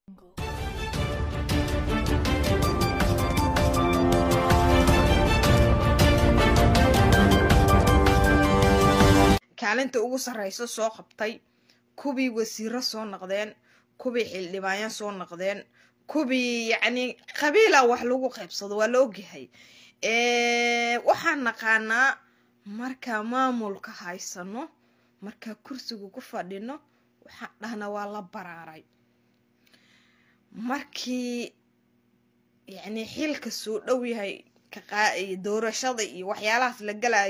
kaalinta ugu sarreysa soo qabtay kuwii wasiiro soo noqdeen kuwii xildhibaanya soo noqdeen kuwii yacni qabiila wax lagu qaybsado waa la ogyahay waxaan naqaanaa markaa maamulka haysano markaa kursiga ku fadhino waxaan dhahnaa waa la baraaray markii yacni xilka soo dhow yahay doorashada iyo waxyaalahaas la galayo